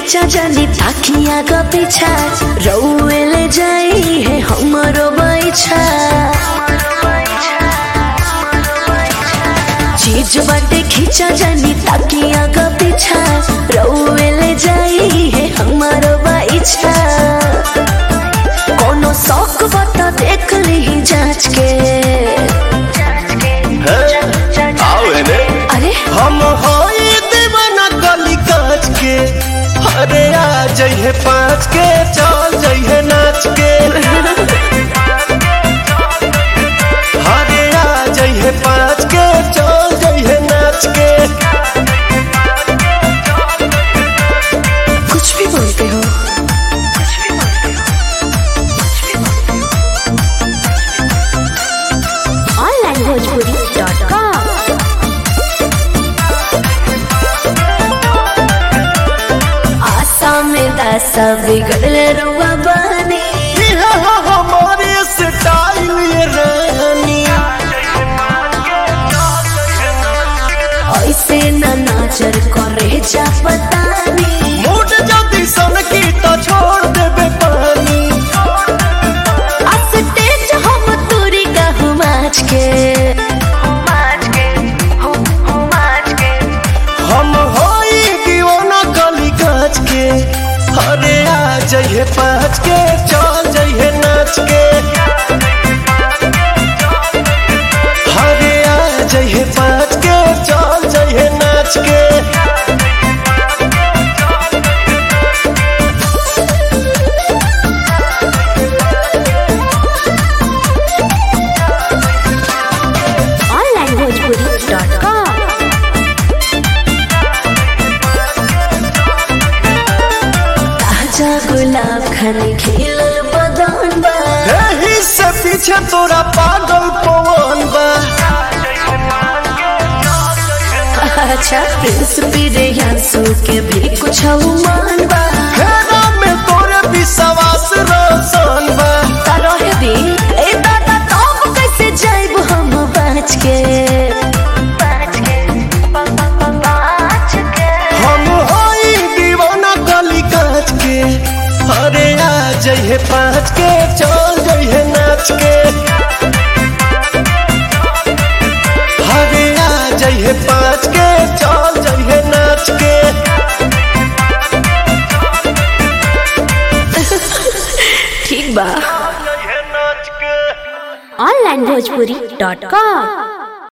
खींचा जानी ताकिया का पीछा रउए ले जाई है हमरो बैछा चीज बाटे खींचा जानी ताकिया का पीछा रउए ले जाई है हमारो बैछा कोनो शौक बता देख ली जांच के आओ एने अरे हम होई दीवाना गली काच के अरे आ जइहे पाँच के चल जइहे नाच के अरे आ जइहे पाँच के चल जइहे नाच के कुछ भी बोलते हो ऑनलाइन भोजपुरी डॉट कॉम आशा में दासा बिगड़ले रुआ बनी ये हो हमारे स्टाइल ये रानी ऐसे न नाचर करे जा पतानी मूड जल्दी सन की तो छोड़ देबे पानी स्टेज हम तुरी कहूँ माच के हम होई दीवाना गली काच के अरे आ जइहे पाँच के चल जइहे नाच के अरे आ जइहे पाँच के चल जइहे नाच के ऑनलाइन भोजपुरी डॉट कॉम ताजा गुलाब खाने खिलल बदन बा एही से पीछे तोरा पागल पवन बा अच्छा प्रिंस पीरे यांसू के भी कुछ मान बा हेरा में तोरे विश्वास रोशन बा रहे दी ए दादा तब कैसे जाइब हम बाँच के हम होई दीवाना गली काच के अरे आ जइहे पाँच के चल जइहे नाच के अरे आ जइहे पाँच के चल जइहे नाच के ठीक बा जइहे नाच के ऑनलाइन भोजपुरी डॉट कॉम